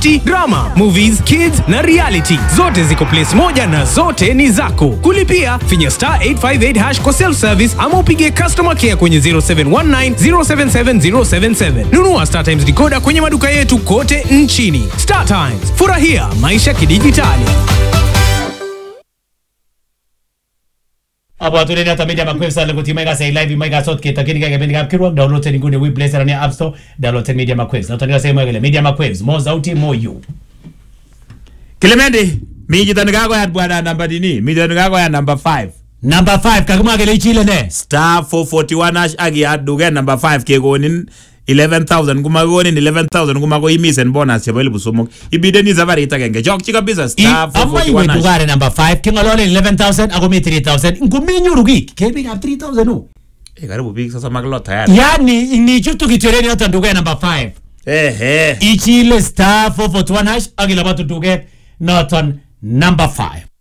comedy, drama, movies, kids na reality. Zote ziko place moja na zote ni zako. Kulipia finya star 858 hash kwa self service ama upige customer care kwenye 0719 077 077. Nunua Star Times decoder kwenye maduka yetu kote nchini. Star Times, furahia maisha kidijitali. abwatunen hata media makwef sale kuti maiga say live maiga sot ke takini ka kependi kap kirwak download ni ngune we play sana ni app store download media makwef na tani say maiga media makwef mo sauti mo you Clemente, mi jito nikakoyat bwana namba nini? Mi jito nikakoyat namba 5. number 5 kakimwa kele ichile ne Star 441 hash ak iyat duket namba 5 kekonin 11,000 kumakonin 11,000 kumakoimisen bonus chebo elipu somok. Ibideni safarit agenge. Chokchi kabisa star amma iwe 441 hash. dugare number 5 kingololen 11000 ako mi 3000 nguminyoru kik kebik ab 3000 u Eh, karibu biik sosom ak lo tayari. yani nichutu kityoleni yoton duket number 5 Ehe. ichile star 441 hash ak ilabatu duket noton number 5